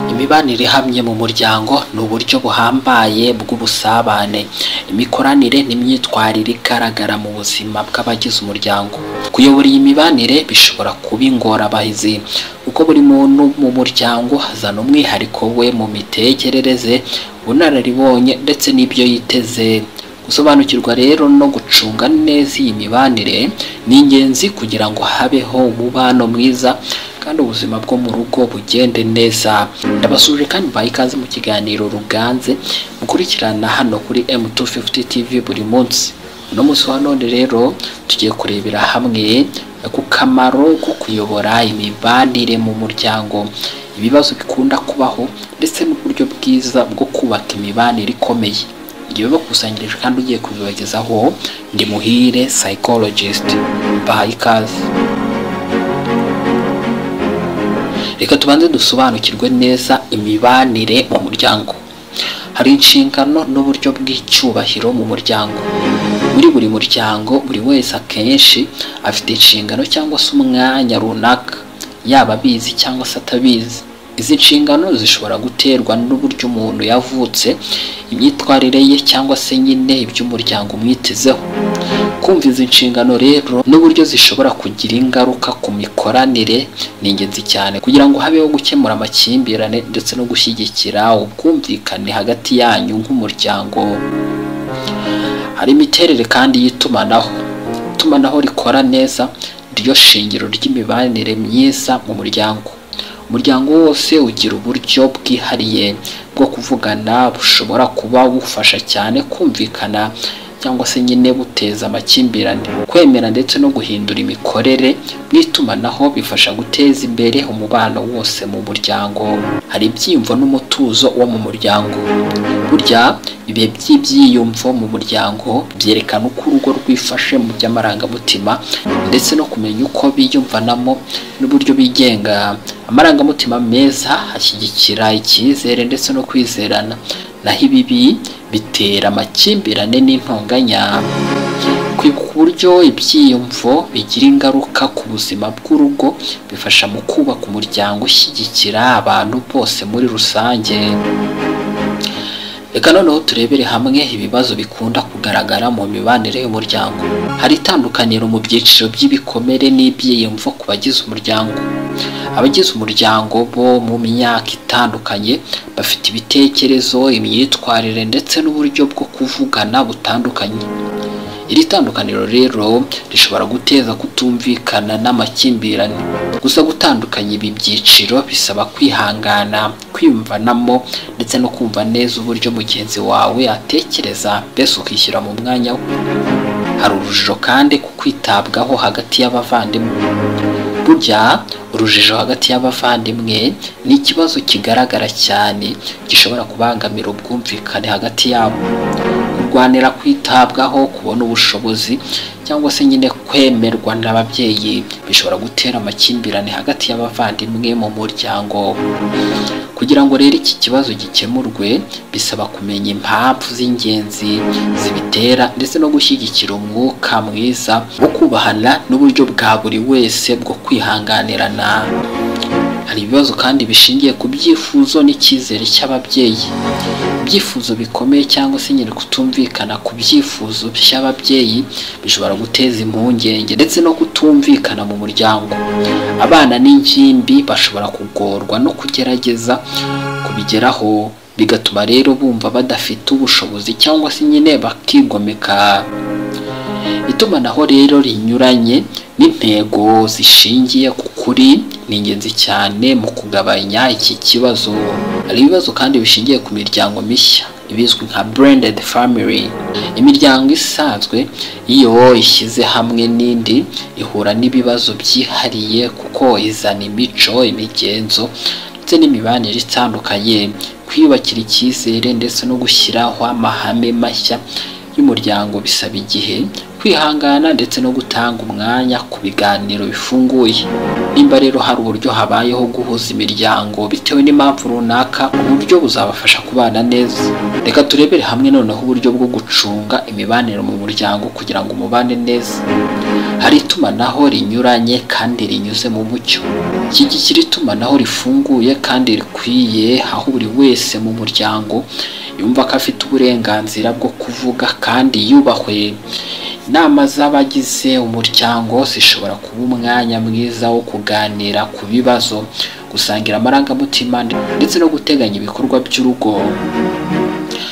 imibanire ihamye mu muryango ni uburyo buhambaye bw'ubusabane imikoranire n'imyitwarire igaragara mu buzima bw'abagize umuryango kuyobora iyi mibanire bishobora kuba ingorabahizi kuko buri muntu mu muryango azana umwihariko we mu mitekerereze ubunararibonye ndetse n'ibyo yiteze gusobanukirwa rero no gucunga neza iyi mibanire ni ingenzi kugira ngo habeho umubano mwiza kandi ubuzima bwo mu rugo bugende neza ndabasuje kandi mbaye ikaze mu kiganiro ruganze mukurikirana hano kuri M250 TV buri munsi uno munsi wa none rero tugiye kurebera hamwe ku kamaro ko kuyobora imibanire mu muryango ibibazo bikunda kubaho ndetse n'uburyo bwiza bwo kubaka imibanire ikomeye ibyo bibakusanyirije kandi ugiye kubibagezaho ndi muhire psychologist mbahaye ikaze reka tubanze dusobanukirwe neza imibanire mu muryango hari inshingano n'uburyo bw'icyubahiro mu muryango muri buri muryango buri wese akenshi afite inshingano cyangwa se umwanya runaka yaba abizi cyangwa se atabizi izi nshingano zishobora guterwa n'uburyo umuntu yavutse imyitwarire ye cyangwa se nyine iby'umuryango umwitezeho kumva izi nshingano rero n'uburyo zishobora kugira ingaruka ku mikoranire ni ingenzi cyane kugira ngo habeho gukemura amakimbirane ndetse no gushyigikira ubwumvikane hagati yanyu nk'umuryango hari imiterere kandi y'itumanaho itumanaho rikora neza ryo shingiro ry'imibanire myiza mu muryango umuryango wose ugira uburyo bwihariye bwo kuvugana bushobora kuba bufasha cyane kumvikana cyangwa se nyine buteza amakimbirane kwemera ndetse no guhindura imikorere n'itumanaho bifasha guteza imbere umubano wose mu muryango hari ibyiyumvo n'umutuzo wo mu muryango burya ibihe by'ibyiyumvo mu muryango byerekana uko urugo rwifashe mu by'amarangamutima ndetse no kumenya uko biyumvanamo n'uburyo bigenga amarangamutima meza ashyigikira icyizere ndetse no kwizerana naho ibibi bitera amakimbirane n'intonganya kwibuka uburyo ibyiyumvo bigira ingaruka ku buzima bw'urugo bifasha mu kubaka umuryango ushyigikira abantu bose muri rusange reka noneho turebere hamwe ibibazo bikunda kugaragara mu mibanire y'umuryango hari itandukaniro mu byiciro by'ibikomere n'ibyiyumvo ku bagize umuryango abagize umuryango bo mu myaka itandukanye bafite ibitekerezo imyitwarire ndetse n'uburyo bwo kuvugana butandukanye iri tandukaniro rero rishobora guteza kutumvikana n'amakimbirane gusa gutandukanya ibi byiciro bisaba kwihangana kwiyumvanamo ndetse no kumva neza uburyo mugenzi wawe atekereza mbese ukishyira mu mwanya we hari urujijo kandi ku kwitabwaho hagati y'abavandimwe burya urujijo hagati y'abavandimwe ni ikibazo kigaragara cyane gishobora kubangamira ubwumvikane hagati yabo kurwanira kwitabwaho kubona ubushobozi cyangwa se nyine kwemerwa n'ababyeyi bishobora gutera amakimbirane hagati y'abavandimwe mu muryango kugira ngo rero iki kibazo gikemurwe bisaba kumenya impamvu z'ingenzi zibitera ndetse no gushyigikira umwuka mwiza wo kubahana n'uburyo bwa buri wese bwo kwihanganirana hari ibibazo kandi bishingiye ku byifuzo n'icyizere cy'ababyeyi ibyifuzo bikomeye cyangwa se nyine kutumvikana ku byifuzo by'ababyeyi bishobora guteza impungenge ndetse no kutumvikana mu muryango abana n'ingimbi bashobora kugorwa no kugerageza kubigeraho bigatuma rero bumva badafite ubushobozi cyangwa se nyine bakigomeka itumanaho rero rinyuranye n'intego zishingiye ku kuri ni ingenzi cyane mu kugabanya iki kibazo hari ibibazo kandi bishingiye ku miryango mishya ibizwi nka branded family imiryango isanzwe iyo ishyize hamwe n'indi ihura n'ibibazo byihariye kuko izana imico imigenzo ndetse n'imibanire itandukanye kwiyubakira icyizere ndetse no gushyiraho amahame mashya y'umuryango bisaba igihe kwihangana ndetse no gutanga umwanya ku biganiro bifunguye nimba rero hari uburyo habayeho guhuza imiryango bitewe n'impamvu runaka uburyo buzabafasha kubana neza reka turebere hamwe noneho uburyo bwo gucunga imibanire mu muryango kugira ngo umubane neza hari itumanaho rinyuranye kandi rinyuze mu mucyo iki ngiki ni itumanaho rifunguye kandi rikwiye aho buri wese mu muryango yumva ko afite uburenganzira bwo kuvuga kandi yubahwe inama z'abagize umuryango zishobora kuba umwanya mwiza wo kuganira ku bibazo gusangira amarangamutima ndetse no guteganya ibikorwa by'urugo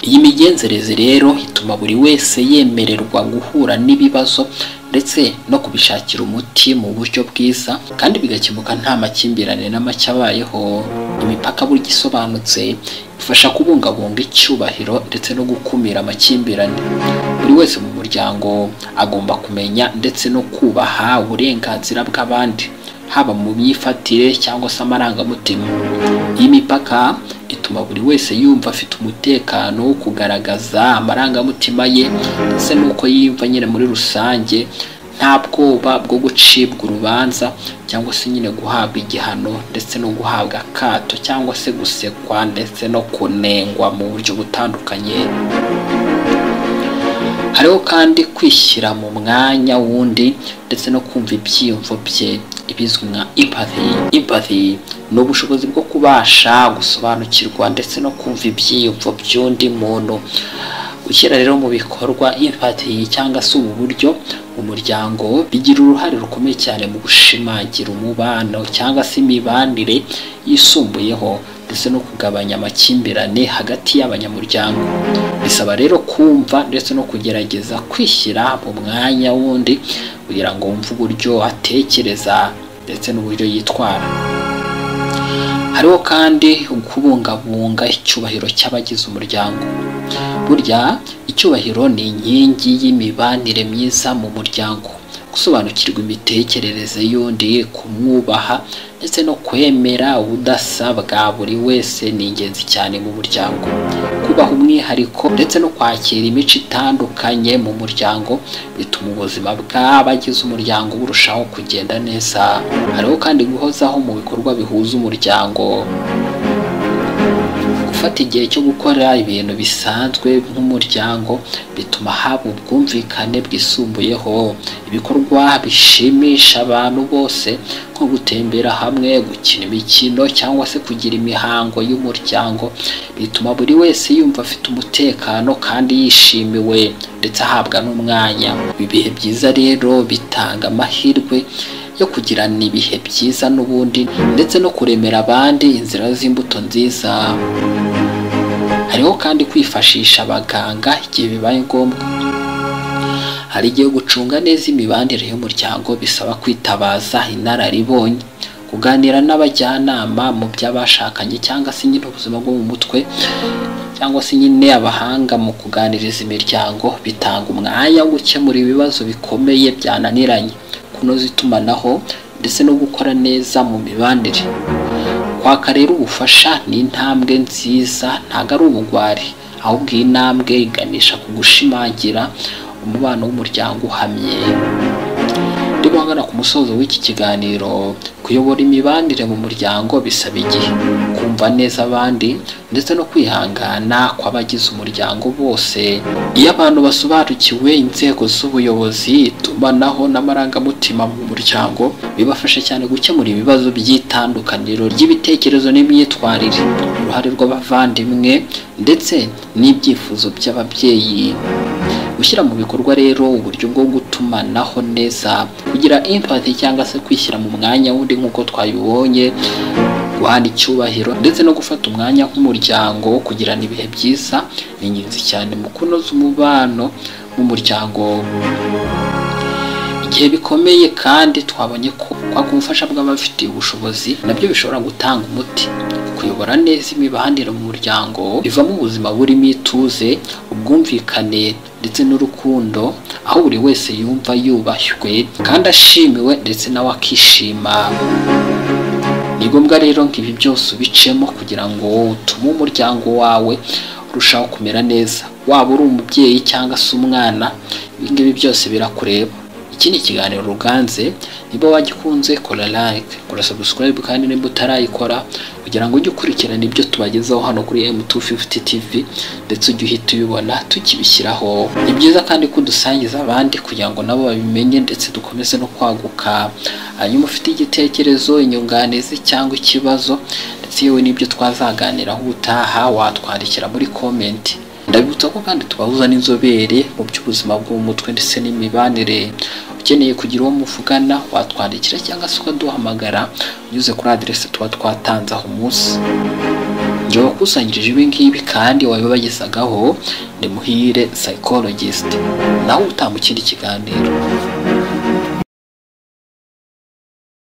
iyi migenzereze rero ituma buri wese yemererwa guhura n'ibibazo ndetse no kubishakira umuti mu buryo bwiza kandi bigakemuka nta makimbirane n'amacye abayeho imipaka burya isobanutse ifasha kubungabunga icyubahiro ndetse no gukumira amakimbirane buri wese mu muryango agomba kumenya ndetse no kubaha uburenganzira bw'abandi haba mu myifatire cyangwa se amarangamutima iyi mipaka ituma buri wese yumva afite umutekano wo kugaragaza amarangamutima ye ndetse n'uko yiyumva nyine muri rusange nta bwoba bwo gucibwa urubanza cyangwa se nyine guhabwa igihano ndetse no guhabwa akato cyangwa se gusekwa ndetse no kunengwa mu buryo butandukanye hariho kandi kwishyira mu mwanya w'undi ndetse no kumva ibyiyumvo bye ibizwi nka empathy empathy ni ubushobozi bwo kubasha gusobanukirwa ndetse no kumva ibyiyumvo by'undi muntu gushyira rero mu bikorwa empathy cyangwa se ubu buryo umuryango bigira uruhare rukomeye cyane mu gushimangira umubano cyangwa se imibanire yisumbuyeho ndetse no kugabanya amakimbirane hagati y'abanyamuryango bisaba rero kumva ndetse no kugerageza kwishyira mu mwanya wundi kugira ngo wumve uburyo atekereza ndetse n'uburyo yitwara hariho kandi kubungabunga icyubahiro cy'abagize umuryango burya icyubahiro ni inkingi y'imibanire myiza mu muryango gusobanukirwa imitekerereze y'undi kumwubaha ndetse no kwemera ubudasa bwa buri wese ni ingenzi cyane mu muryango kubaha umwihariko ndetse no kwakira imico itandukanye mu muryango bituma ubuzima bw'abagize umuryango burushaho kugenda neza hariho kandi guhozaho mu bikorwa bihuza umuryango gufata igihe cyo gukora ibintu bisanzwe nk'umuryango bituma haba ubwumvikane bwisumbuyeho ibikorwa bishimisha abantu bose nko gutembera hamwe gukina imikino cyangwa se kugira imihango y'umuryango bituma buri wese yumva afite umutekano kandi yishimiwe ndetse ahabwa n'umwanya ibihe byiza rero bitanga amahirwe yo kugirana ibihe byiza n'ubundi ndetse no kuremera abandi inzira z'imbuto nziza hariho kandi kwifashisha abaganga igihe bibaye ngombwa hari igihe gucunga neza imibanire y'umuryango bisaba kwitabaza inararibonye kuganira n'abajyanama mu by'abashakanye cyangwa se nyine ubuzima bwo mu mutwe cyangwa se nyine abahanga mu kuganiriza imiryango bitanga umwanya wo gukemura ibibazo bikomeye byananiranye kunoza itumanaho ndetse no gukora neza mu mibanire kwaka rero ubufasha ni intambwe nziza ntabwo ari ubugwari ahubwo iyi ntambwe iganisha ku gushimangira umubano w'umuryango uhamye ndimo ahagana ku musozo w'iki kiganiro kuyobora imibanire mu muryango bisaba igihe kumva neza abandi ndetse no kwihangana kw'abagize umuryango bose iyo abantu basobanukiwe inzego z'ubuyobozi itumanaho n'amarangamutima mu muryango bibafasha cyane gukemura ibibazo by'itandukaniro ry'ibitekerezo n'imyitwarire uruhare rw'abavandimwe ndetse n'ibyifuzo by'ababyeyi gushyira mu bikorwa rero uburyo bwo gutumanaho neza kugira impati cyangwa se kwishyira mu mwanya wundi nk'uko twabibonye guhana icyubahiro ndetse no gufata umwanya nk'umuryango wo kugirana ibihe byiza ni ingenzi cyane mu kunoza umubano w'umuryango igihe bikomeye kandi twabonye ko kwaka ubufasha bw'abafitiye ubushobozi nabyo bishobora gutanga umuti kuyobora neza imibanire mu muryango bivamo ubuzima burimo ituze ubwumvikane ndetse n'urukundo aho buri wese yumva yubashywe kandi ashimiwe ndetse nawe akishima ni ngombwa rero nk'ibi byose ubicemo kugira ngo utume umuryango wawe urushaho kumera neza waba uri umubyeyi cyangwa se umwana ibi ngibi byose birakureba iki ni ikiganiro ruganze niba wagikunze kora like kora subscribe kandi niba utarayikora kugira ngo ujye ukurikirana ibyo tubagezaho hano kuri M250 TV ndetse ujye uhita ubibona tukibishyiraho ni byiza kandi ko udusangiza abandi kugira ngo nabo babimenye ndetse dukomeze no kwaguka hanyuma ufite igitekerezo inyunganizi cyangwa ikibazo ndetse yewe n'ibyo twazaganiraho ubutaha watwandikira muri komenti ndabibutsa ko kandi tubahuza n'inzobere mu by'ubuzima bwo mu mutwe ndetse n'imibanire ukeneye kugira uwo muvugana watwandikira cyangwa se ukaduhamagara unyuze kuri aderesi tuba twatanze aho munsi njye wakusanyirije ibi ngibi kandi wabibagezagaho ni muhire psychologist nawe utanga ikindi kiganiro